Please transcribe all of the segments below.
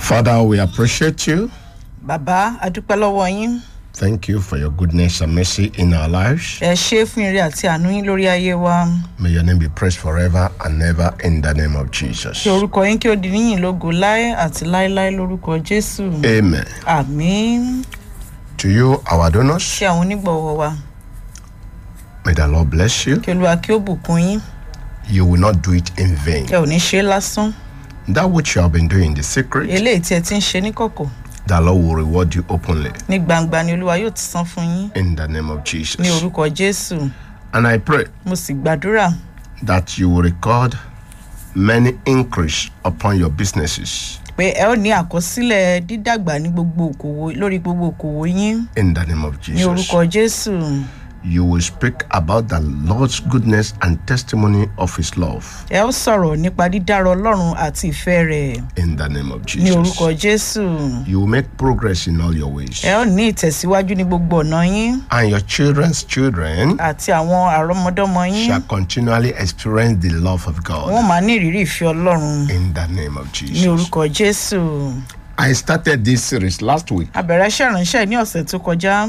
Father, we appreciate you. bàbá adúpẹ́ lọ́wọ́ yín Thank you for your goodness and mercy in our lives. ẹ ṣe é fún ire àti àánú yín lórí ayé wa May your name be praised forever and ever in the name of Jesus. kí orúkọ yín kí ó di níyìn lógo láé àti láéláé lórúkọ jésù Amen. àmín To you, our donors, ṣe àwọn onígbọ̀wọ́ wa may the Lord bless you. kí olúwa kí ó bùkún yín You will not do it in vain. ẹ ò ní ṣe é lásán That which you have been doing in the secret, eléyìí tí ẹ ti ń ṣe níkọ̀kọ̀ the Lord will reward you openly ní gbangba ni olúwa yóò ti san fún yín in the name of ní Jesus. orúkọ jésù And I pray mo sì gbàdúrà that you will record many increase upon your businesses pé ẹ ó ní àkọsílẹ̀ dídàgbà ní gbogbo òkòwò lórí gbogbo òkòwò yín in the name of ní Jesus. orúkọ jésù You will speak about the Lord's goodness and testimony of His love ẹ ó sọ̀rọ̀ nípa dídára ọlọ́run àti ìfẹ́ rẹ̀ in the name of ní orúkọ Jesus. jésù You will make progress in all your ways. ẹ ó ní ìtẹ̀síwájú ní gbogbo ọ̀nà yín And your children's children àti àwọn àrọ́mọdọ́mọ yín shall continually experience the love of wọ́n God máa ní ìrírí ìfẹ́ ọlọ́run in the name of ní Jesus. orúkọ jésù I started this series last week. a bẹ̀rẹ̀ iṣẹ́ ìránṣẹ́ ní ọ̀sẹ̀ tó kọjá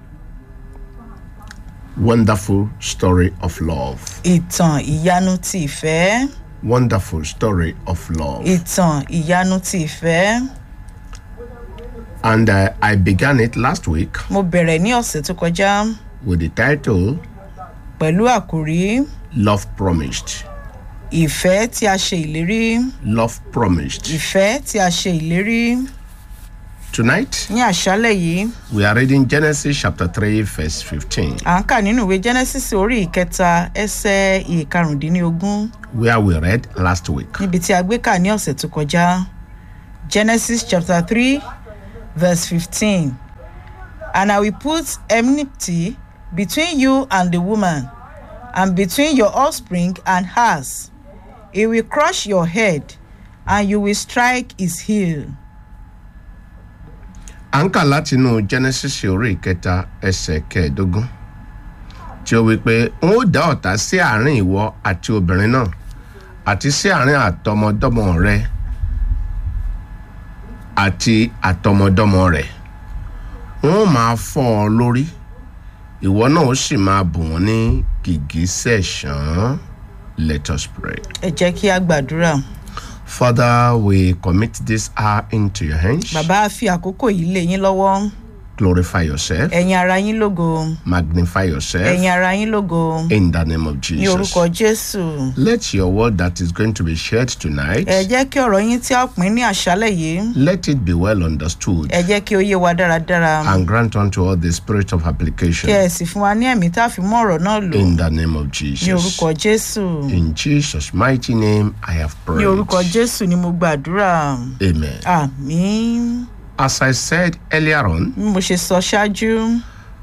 Wonderful story of love. ìtàn ìyanu ti ìfẹ́ Wonderful story of love. ìtàn ìyanu ti ìfẹ́ And uh, I began it last week mo bẹ̀rẹ̀ ní ọ̀sẹ̀ tó kọjá with the title pẹ̀lú àkòrí Love Promised. ìfẹ́ tí a ṣe ìlérí Love Promised. ìfẹ́ tí a ṣe ìlérí Tonight, ní àṣálẹ̀ yìí we are reading Genesis chapter 3, verse 15, à ń kà nínú ìwé genesis orí ìkẹta ẹsẹ̀ ìkarùndínlógún where we read last week. níbi tí a gbé kà ní ọ̀sẹ̀ tó kọjá genesis chapter three verse fifteen and i will put enmity between you and the woman and between your offspring and hers he will crush your head and you will strike his heel. À ń kà látinú Genesis orí ìkẹta ẹsẹ̀ kẹẹ̀ẹ́dógún tí ó wí pé n ó dá ọ̀tá sí àárín ìwọ àti obìnrin náà àti sí àárín àtọmọdọ́mọ rẹ àti àtọmọdọ́mọ rẹ n ó máa fọ́ ọ lórí ìwọ náà ó sì máa bù wọ́n ní gìgísẹ̀ ṣán let us pray. ẹ jẹ́ kí a gbàdúrà Father, we commit this hour into your hands. bàbá a fi àkókò yìí lé yín lọ́wọ́ Glorify yourself, ẹ̀yin ara yín lógo magnify yourself ẹ̀yin ara yín lógo in the name of ní Jesus. orúkọ jésù. Let your word that is going to be shared tonight, ẹ jẹ́ kí ọ̀rọ̀ yín tí a pín ní àṣálẹ̀ yìí let it be well understood ẹ jẹ́ kí ó yé wa dáradára and grant unto us the spirit of kí ẹ application sì fún wa ní ẹ̀mí tá a fi mú ọ̀rọ̀ náà lò in the name of ní Jesus. orúkọ jésù In Jesus' mighty name, I have ní prayed. orúkọ jésù ni mo gbàdúrà Amen. àmín As I said earlier on, bí mo ṣe sọ ṣáájú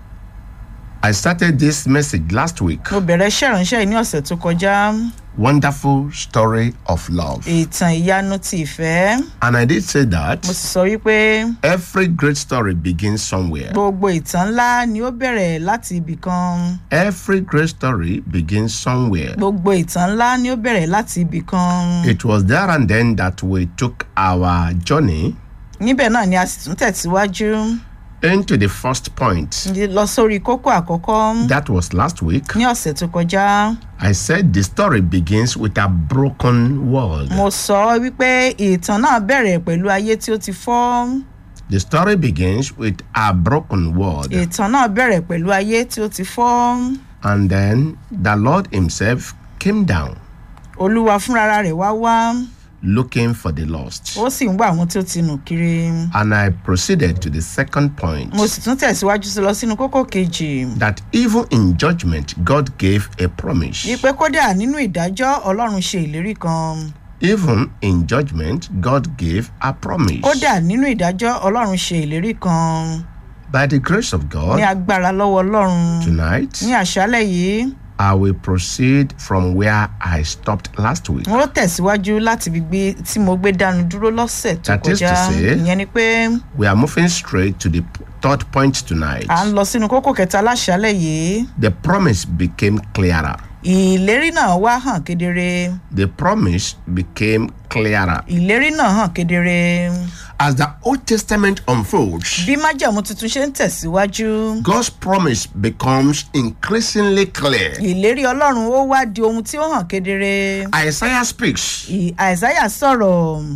I started this message last week. mo bẹ̀rẹ̀ iṣẹ́ ìránṣẹ́ yìí ní ọ̀sẹ̀ tó kọjá Wonderful story of love. ìtàn ìyanu ti ìfẹ́ And I did say that mo sì sọ wípé every great story begins somewhere. gbogbo ìtàn ńlá ni ó bẹ̀rẹ̀ láti ibì kan Every great story begins somewhere. gbogbo ìtàn ńlá ni ó bẹ̀rẹ̀ láti ibì kan It was there and then that we took our journey níbẹ̀ náà ni a sì tún tẹ̀síwájú. into the first point. lọ sórí kókó àkọ́kọ́ That was last week. ní ọ̀sẹ̀ tó kọjá I said the story begins with a broken world. mo sọ wípé ìtàn náà bẹ̀rẹ̀ pẹ̀lú ayé tí ó ti fọ́ The story begins with a broken world. ìtàn náà bẹ̀rẹ̀ pẹ̀lú ayé tí ó ti fọ́ And then the Lord Himself came down olúwa fúnra rẹ̀ wá wá looking for the lost. ó sì ń wá àwọn tí ó ti nù kiri And I proceeded to the second point. mo sì tún tẹ̀síwájú sí lọ sínú kókó kejì that even in judgment God gave a promise. wípé kódà nínú ìdájọ́ ọlọ́run ṣe ìlérí kan Even in judgment God gave a promise. kódà nínú ìdájọ́ ọlọ́run ṣe ìlérí kan By the grace of ní God, agbára lọ́wọ́ ọlọ́run tonight ní àṣálẹ̀ yìí I will proceed from where I stopped last week. mo tẹ̀síwájú láti ibi gbé tí mo gbé dánu dúró lọ́sẹ̀ tó That is to kọjá say- ìyẹn ni pé We are moving straight to the third point tonight. à ń lọ sínú kókó kẹta láṣálẹ̀ yìí The promise became clearer. ìlérí náà wá hàn kedere The promise became clearer. ìlérí náà hàn kedere As the Old Testament unfolds, bí májẹ̀mú tuntun ṣe ń tẹ̀síwájú God's promise becomes increasingly clear. ìlérí ọlọ́run ó wá di ohun tí ó hàn kedere Isaiah speaks, Ì- àìsáyà sọ̀rọ̀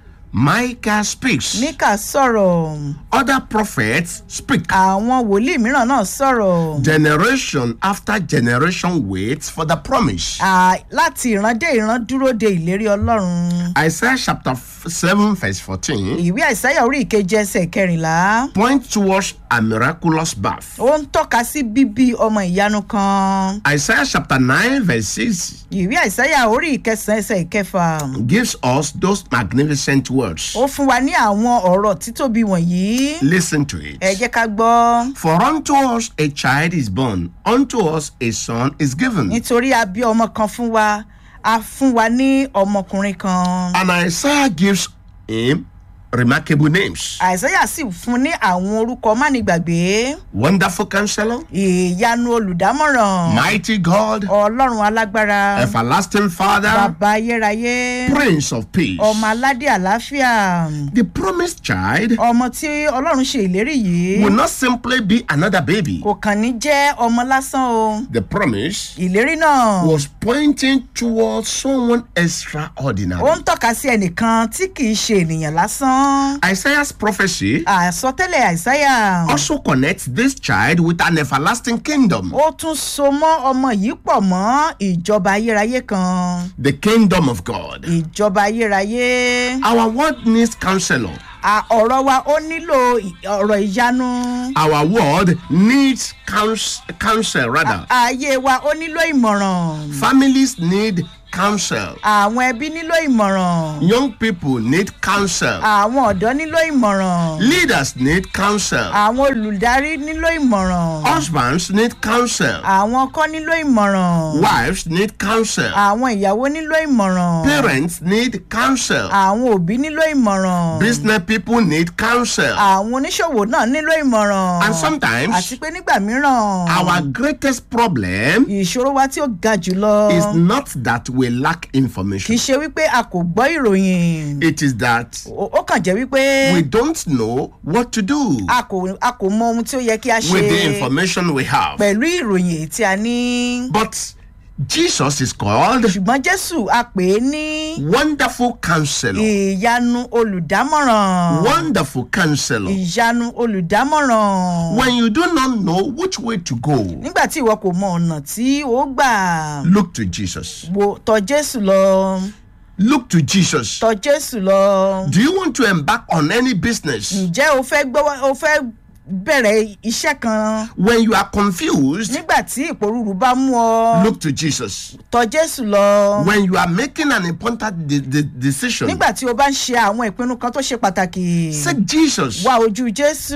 Micah speaks, míkà sọ̀rọ̀ other prophets speak. àwọn wòlíì mìíràn náà sọ̀rọ̀ Generation after generation waits for the promise. À, láti ìran dé ìran dúró de ìlérí ọlọ́run Isaiah chapter 7, verse 14 ìwé àìsáyà orí ìkeje ẹsẹ̀ kẹrìnlá points towards a miraculous birth. ó ń tọ́ka sí bíbí ọmọ ìyanu kan Isaiah chapter 9, verse 6 ìwé àìsáyà orí ìkẹsàn ẹsẹ̀ ìkẹfà gives us those magnificent words. ó fún wa ní àwọn ọ̀rọ̀ títóbi wọ̀nyí Listen to it. ẹ jẹ́ ká gbọ́ For unto us a child is born, unto us a son is given. nítorí a bí ọmọ kan fún wa a fún wa ní ọmọkùnrin kan And Isaiah gives him remarkable names àìsáyà sì fún ní àwọn orúkọ mánigbàgbé Wonderful Counselor, ìyanu olùdámọ̀ràn Mighty God, ọlọ́run alágbára Everlasting Father, bàbá ayérayé Prince of Peace. ọmọ aládé àlàáfíà The promised child ọmọ tí ọlọ́run ṣe ìlérí yìí will not simply be another baby. kò kàn ní jẹ́ ọmọ lásán o The promise ìlérí náà was pointing towards someone ó extraordinary. ń tọ́ka sí ẹnìkan tí kì í ṣe ènìyàn lásán Isaiah's prophecy àsọtẹ́lẹ̀ àìsáyà also connects this child with an everlasting kingdom, ó tún so mọ́ ọmọ yìí pọ̀ mọ́ ìjọba ayérayé kan the kingdom of God. ìjọba ayérayé Our world needs counselor. À, ọ̀rọ̀ wa ó nílò ì- ọ̀rọ̀ ìyanu Our world needs counsel, counsel rather. ayé wa ó nílò ìmọ̀ràn Families need counsel. àwọn ẹbí nílò ìmọ̀ràn Young people need counsel. àwọn ọ̀dọ́ nílò ìmọ̀ràn Leaders need counsel. àwọn olùdarí nílò ìmọ̀ràn Husbands need counsel. àwọn ọkọ nílò ìmọ̀ràn Wives need counsel. àwọn ìyàwó nílò ìmọ̀ràn Parents need counsel. àwọn òbí nílò ìmọ̀ràn Business people need counsel. àwọn oníṣòwò náà nílò ìmọ̀ràn And sometimes àti pé nígbà mìíràn our greatest problem ìṣòro wa tí ó ga jùlọ is not that we lack kì í information. ṣe wípé a kò gbọ́ ìròyìn It is that ó ó kàn jẹ́ wípé we don't know what to do a kò a kò mọ ohun tí ó yẹ kí a ṣe with the information we have. pẹ̀lú ìròyìn èyí tí a ní. But Jesus is called ṣùgbọ́n jésù a pè é ní Wonderful Counselor. ìyanu olùdámọ̀ràn Wonderful Counselor. ìyanu olùdámọ̀ràn When you do not know which way to go, nígbà tí ìwọ kò mọ ọ̀nà tí ó gbà look to Jesus. wo tọ jésù lọ Look to Jesus. tọ jésù lọ Do you want to embark on any business? ǹjẹ́ o fẹ́ gbọ́ o fẹ́ bẹ̀rẹ̀ iṣẹ́ kan When you are confused, nígbà tí ìpòrúurú bá mú ọ look to Jesus. tọ jésù lọ When you are making an important de- de- decision, nígbà tí o bá ń ṣe àwọn ìpinnu kan tó ṣe pàtàkì seek Jesus, wá ojú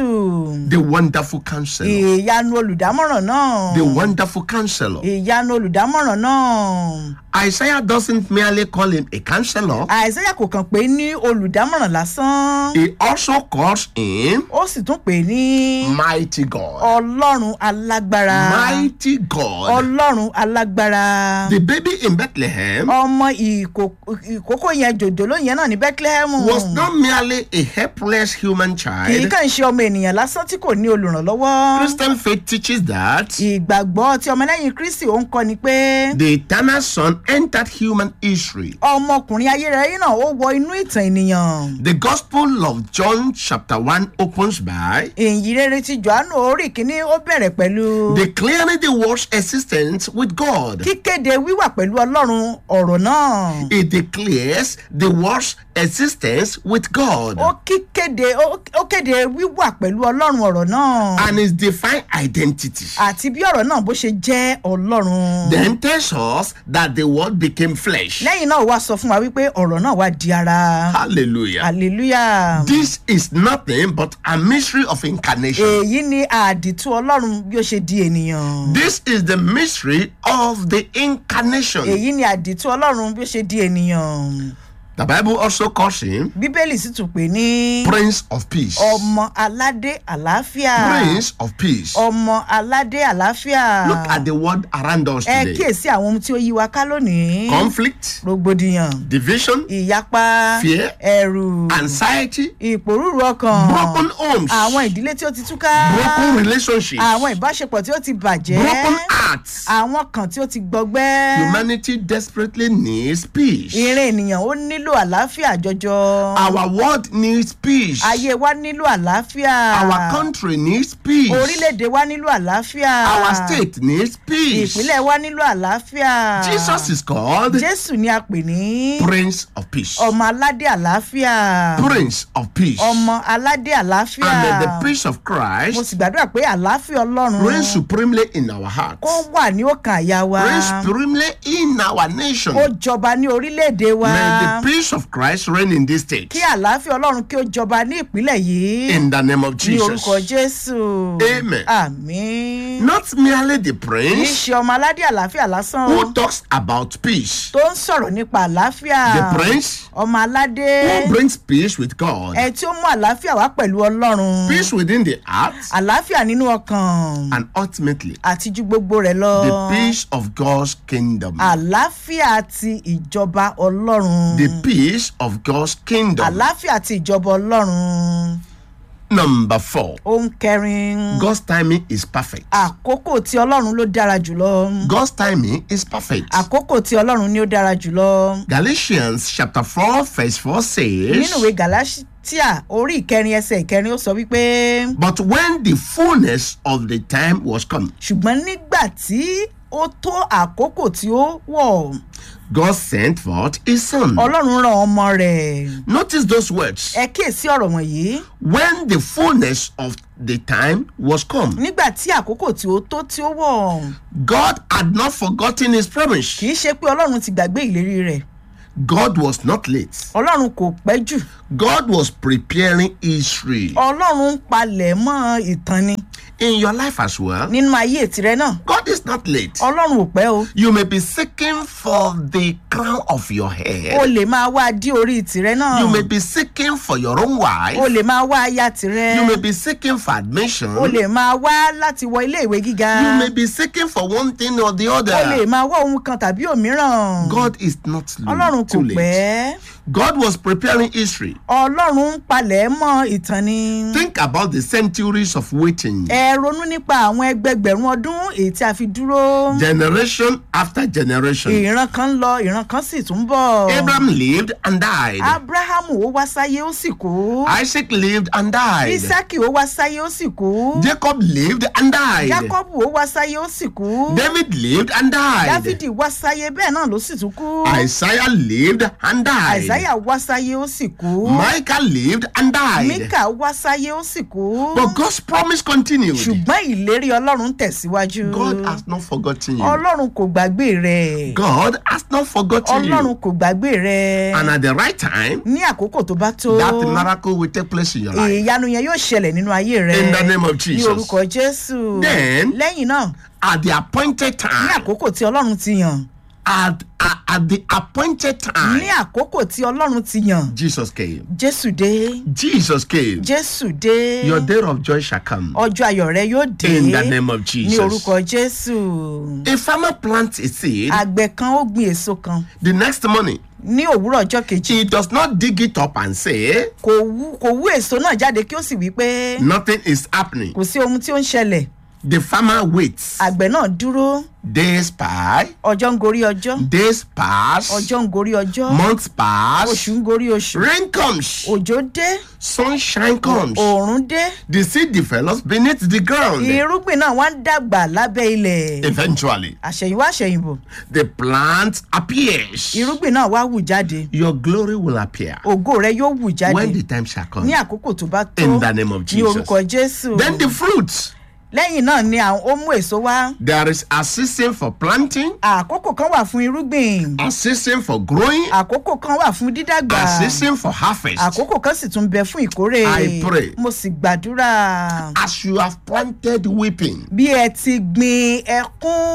jésù the wonderful counselor. ìyanu olùdámọ̀ràn náà The wonderful counselor. ìyanu olùdámọ̀ràn náà Isaiah doesn't merely call him a counselor, àìsàyà kò kàn pé ní olùdámọ̀ràn lásán he also calls him ó sì tún pè ní mighty God. ọlọ́run alágbára Mighty God. ọlọ́run alágbára The baby in Bethlehem ọmọ ìkó- ìkókó yẹn jòjòló yẹn náà ní bethlehem was not merely a helpless human kì í child. kàn ṣe ọmọ ènìyàn lásán tí kò ní olùrànlọ́wọ́ Christian faith teaches that ìgbàgbọ́ tí ọmọlẹ́yìn kristi ó ń kọ́ ni pé the eternal Son entered human history. ọmọkùnrin ayérayé náà ó wọ inú ìtàn ènìyàn The Gospel of John, chapter 1, opens by èyí rere ti johannu orí kínní ó bẹ̀rẹ̀ pẹ̀lú declaring the world's existence with God. kíkéde wíwà pẹ̀lú ọlọ́run ọ̀rọ̀ náà It declares the world's existence with God ó kíkéde ó ó kéde wíwà pẹ̀lú ọlọ́run ọ̀rọ̀ náà and his divine identity. àti bí ọ̀rọ̀ náà bó ṣe jẹ́ ọlọ́run Then tells us that the word became flesh. lẹ́yìn náà wá sọ fún wa wípé ọ̀rọ̀ náà wá di ara Hallelujah. hallelujah This is nothing but a mystery of incarnation. èyí ni àdìtú ọlọ́run bí ó ṣe di ènìyàn This is the mystery of the incarnation. èyí ni àdìtú ọlọ́run bí ó ṣe di ènìyàn The Bible also calls him bíbélì sì tún pè ní Prince of Peace. ọmọ aládé àlàáfíà Prince of Peace. ọmọ aládé àlàáfíà Look at the word around us ẹ today. kíyèsí àwọn ohun tí ó yí wa ká lónìí Conflict, rògbòdìyàn division, ìyapa Fear. ẹ̀rù anxiety, ìpòrúurú ọkàn broken homes, àwọn ìdílé tí ó ti túká broken relationships, àwọn ìbáṣepọ̀ tí ó ti bàjẹ́ broken hearts. àwọn kan tí ó ti gbọgbẹ́ Humanity desperately needs peace. ìrìn ènìyàn ó nílò àlàáfíà jọjọ Our world needs peace. ayé wa nílò àlàáfíà Our country needs peace. orílẹ̀-èdè wa nílò àlàáfíà Our state needs peace. ìpínlẹ̀ wa nílò àlàáfíà Jesus is called jésù ni a pè ní Prince of Peace. ọmọ aládé àlàáfíà Prince of Peace. ọmọ aládé àlàáfíà And uh, the peace of mo Christ sì gbàdúrà pé àlàáfíà ọlọ́run reigns supremely in our hearts. kó wà ní ọkàn àyà wa Reigns supremely in our nation. kó jọba ní orílẹ̀-èdè wa May the peace of Christ reign in this state. kí àlàáfíà ọlọ́run kí ó jọba ní ìpínlẹ̀ yìí In the name of ní orúkọ Jesus. jésù Amen. àmín Not merely the kì í prince ṣe ọmọ aládé àlàáfíà lásán o who talks about peace. tó ń sọ̀rọ̀ nípa àlàáfíà The prince ọmọ aládé who brings peace with God. ẹ tí ó mú àlàáfíà wá pẹ̀lú ọlọ́run Peace within the heart. àlàáfíà nínú ọkàn And ultimately, àti ju gbogbo rẹ̀ lọ the peace of God's kingdom. àlàáfíà ti ìjọba ọlọ́run The peace of God's kingdom. àlàáfíà ti ìjọba ọlọ́run Number four. ohun kẹrin God's timing is perfect. àkókò tí ọlọ́run ló dára jùlọ God's timing is perfect. àkókò tí ọlọ́run ni ó dára jùlọ Galatians chapter 4 verse 4 says, nínú ìwé galatia orí ìkẹrin ẹsẹ ìkẹrin ó sọ wípé But when the fullness of the time was come, ṣùgbọ́n nígbà tí ó tó àkókò tí ó wọ̀ God sent forth his son. ọlọ́run rán ọmọ rẹ̀ Notice those words. ẹ kíyèsí ọ̀rọ̀ wọ̀nyí When the fullness of the time was come, nígbà tí àkókò tí ó tó tí ó wọ̀ God had not forgotten his promise. kì í ṣe pé ọlọ́run ti gbàgbé ìlérí rẹ̀ God was not late. ọlọ́run kò pẹ́ jù God was preparing history. ọlọ́run ń palẹ̀ mọ́ ìtàn ni In your life as well, nínú ayé tirẹ̀ náà God is not late. ọlọ́run ò pẹ́ o You may be seeking for the crown of your o head. lè máa wá dí orí tirẹ̀ náà You may be seeking for your own o wife. lè máa wá aya tirẹ̀ You may be seeking for admission. o lè máa wá láti wọ ilé ìwé gíga You may be seeking for one thing or the o lè other. máa wá ohun kan tàbí òmíràn God is not ọlọ́run kò too late. pẹ́ God was preparing history. ọlọ́run ń palẹ̀ mọ́ ìtàn ni Think about the centuries of waiting. ẹ ronú nípa àwọn ẹgbẹgbẹ̀rún ọdún èyí tí a fi dúró Generation after generation. ìran kan ń lọ ìran kan sì tún bọ̀ Abraham lived and died. abrahamu ó wá sáyé ó sì kú Isaac lived and died. isaki ó wá sáyé ó sì kú Jacob lived and died. jacobu ó wá sáyé ó sì kú David lived and died. dáfídì wá sáyé bẹ́ẹ̀ náà ló sì tún kú Isaiah lived and died. àìsáyà wá sáyé ó sì kú Micah lived and died. míkà wá sáyé ó sì kú But God's promise continued. ṣùgbọ́n ìlérí ọlọ́run tẹ̀síwájú God has not forgotten you. ọlọ́run kò gbàgbé rẹ̀ God has not forgotten ọlọ́run you. kò gbàgbé rẹ̀ And at the right time, ní àkókò tó bá tó that miracle will take place in your life. ìyanu yẹn yóò ṣẹlẹ̀ nínú ayé rẹ̀ In the name of ní Jesus. orúkọ jésù Then- lẹ́yìn náà At the appointed ní time, àkókò tí ọlọ́run ti yàn at, at, at the appointed ní time, àkókò tí ọlọ́run ti yàn Jesus came. jésù dé Jesus came. jésù dé Your day of joy shall come. ọjọ́ ayọ̀ rẹ yóò dé In the name of ní Jesus. orúkọ jésù A farmer plants a seed. àgbẹ̀ kan ó gbin èso kan The next morning, ní òwúrọ̀ ọjọ́ kejì he does not dig it up and say, kò wú kò wú èso náà jáde kí ó sì wí pé Nothing is happening. kò sí ohun tí ó ń ṣẹlẹ̀ The farmer waits. àgbẹ̀ náà dúró Days pass. ọjọ́ ń gorí ọjọ́ Days pass. ọjọ́ ń gorí ọjọ́ Months pass. oṣù ń gorí oṣù Rain comes. òjò dé Sunshine comes. òòrùn dé The seed develops beneath the ground. irúgbìn náà wá ń dàgbà lábẹ́ ilẹ̀ Eventually, àṣẹ̀yìnwá àṣẹ̀yìnbò the plant appears. irúgbìn náà wá wù jáde Your glory will appear ògo rẹ yóò wù jáde when the time shall come. ní àkókò tó bá tó In the name of ní Jesus. orúkọ jésù Then the fruits. lẹ́yìn náà ni àwọn ó mú èso wá There is a season for planting, àkókò kan wà fún irúgbìn a season for growing, àkókò kan wà fún dídàgbà a season for harvest. àkókò kan sì tún bẹ fún ìkórè I pray. mo sì gbàdúrà As you have planted weeping, bí ẹ ti gbin ẹkún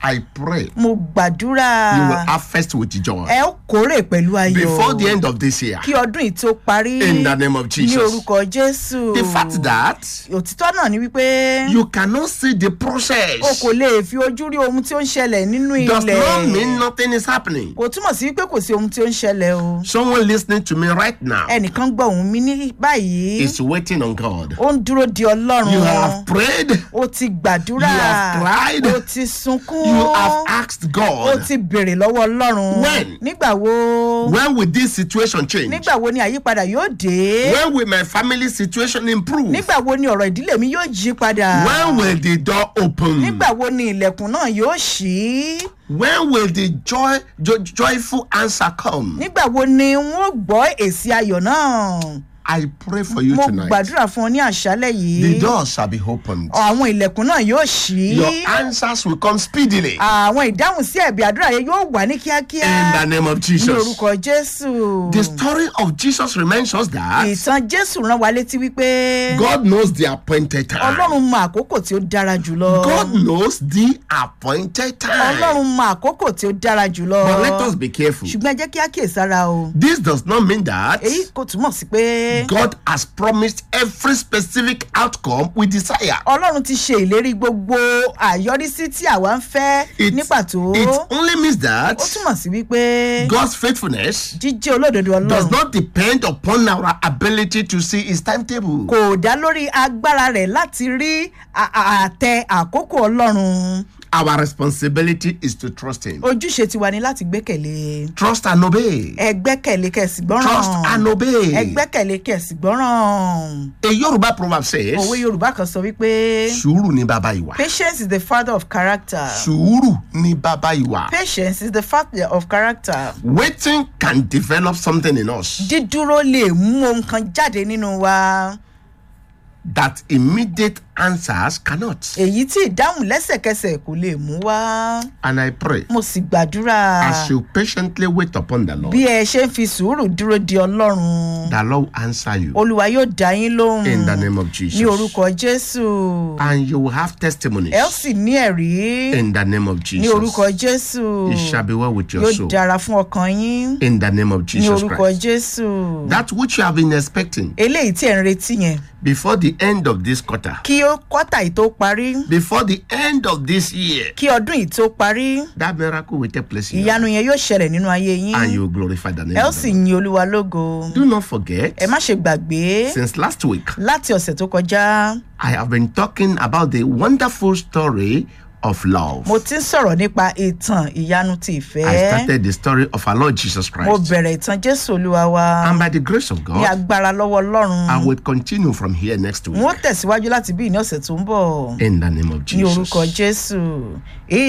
I pray mo gbàdúrà you will harvest with joy ẹ ó kórè pẹ̀lú ayọ̀ before the end of this year. kí ọdún yìí tó parí In the name of ní Jesus. orúkọ jésù The fact that òtítọ́ náà ni wípé you cannot see the o process kò lè fi ojú rí ohun tí ó ń ṣẹlẹ̀ nínú does ilẹ̀ not mean nothing is happening. kò túmọ̀ sí wípé kò sí ohun tí ó ń ṣẹlẹ̀ o Someone listening to me right now ẹnìkan gbọ́ ohùn mi ní báyìí is waiting on God. ó ń dúró di ọlọ́run You have prayed, ó ti gbàdúrà You have cried. ó ti sunkún you have asked ó God. ti béèrè lọ́wọ́ ọlọ́run When? nígbà wo When will this situation change? nígbà wo ni àyípadà yóò dé When will my family situation improve? nígbà wo ni ọ̀rọ̀ ìdílé mi yóò yí padà When will the door open? nígbà wo ni ilẹ̀kùn náà yóò ṣí When will the joy, jo- joyful answer come? nígbà wo ni n ó gbọ́ èsì ayọ̀ náà I pray for you mo tonight. gbàdúrà fún ọ ní àṣálẹ̀ The yìí door shall be opened. àwọn ilẹ̀kùn náà yóò ṣí Your answers will come speedily. àwọn ìdáhùn sí ẹ̀bí àdúrà yẹn yóò wà ní kíákíá In the name of ní Jesus. orúkọ jésù The story of Jesus reminds us that ìtàn jésù rán wa létí wípé God knows the appointed time. ọlọ́run mọ àkókò tí ó dára jùlọ God knows the appointed time. ọlọ́run mọ àkókò tí ó dára jùlọ But let us be careful. ṣùgbọ́n ẹ jẹ́ kí á kíyèsára o This does not mean that èyí kò túmọ̀ sí pé God has promised every specific outcome we desire. ọlọ́run ti ṣe ìlérí gbogbo àyọrísí tí àwa ń fẹ́ It, ní pàtó it only means that ó túmọ̀ sí wípé God's faithfulness jíjẹ́ olódodo does ọlọ́run not depend upon our ability to see his timetable. kò dá lórí agbára rẹ̀ láti rí à- à- àtẹ àkókò ọlọ́run Our responsibility is to trust him. ojúṣe tiwa ni láti gbẹ́kẹ̀lé Trust and obey. ẹ gbẹ́kẹ̀lé kẹ̀sì gbọ́ràn Trust and ẹ obey. gbẹ́kẹ̀lé kẹ̀sì gbọ́ràn A Yoruba proverb says, òwe yorùbá kan sọ wípé Sùúrù ni bàbá ìwà. patience is the father of character Sùúrù ni bàbá ìwà. patience is the father of character Waiting can develop something in us dídúró lè mú ohun kan jáde nínú wa that immediate answers cannot. èyí tí ìdáhùn lẹ́sẹ̀kẹsẹ̀ kò lè mú wá And I pray mo sì gbàdúrà as you patiently wait upon the Lord, bí ẹ ṣe ń fi sùúrù dúró di ọlọ́run the Lord will answer you olúwa yóò dá yín lóhùn in the name of ní Jesus. orúkọ jésù And you will have testimonies ẹ ó sì ní ẹ̀rí in the name of ní orúkọ Jesus. jésù It shall be well with your yóò soul dára fún ọkàn yín in the name of ní Jesus orúkọ Christ. jésù That which you have been expecting eléyìí tí ẹ̀ ń retí yẹn before the end of this quarter, kí ó kọ́tà yìí tó parí before the end of this year, kí ọdún yìí tó parí that miracle will take place in you ìyanu yẹn yóò ṣẹlẹ̀ nínú ayé yín and you will glorify the name ẹ ó of sì the Lord. yin olúwa lógo Do not forget, ẹ má ṣe gbàgbé since last week, láti ọ̀sẹ̀ tó kọjá I have been talking about the wonderful story of love. mo ti ń sọ̀rọ̀ nípa ìtàn ìyanu ti ìfẹ́ I started the story of our Lord Jesus mo Christ. bẹ̀rẹ̀ ìtàn jésù olúwa wa And by the grace of ní God, agbára lọ́wọ́ ọlọ́run I will continue from here next week. n ó tẹ̀síwájú láti bí ní ọ̀sẹ̀ tó ń bọ̀ In the name of ní Jesus. orúkọ jésù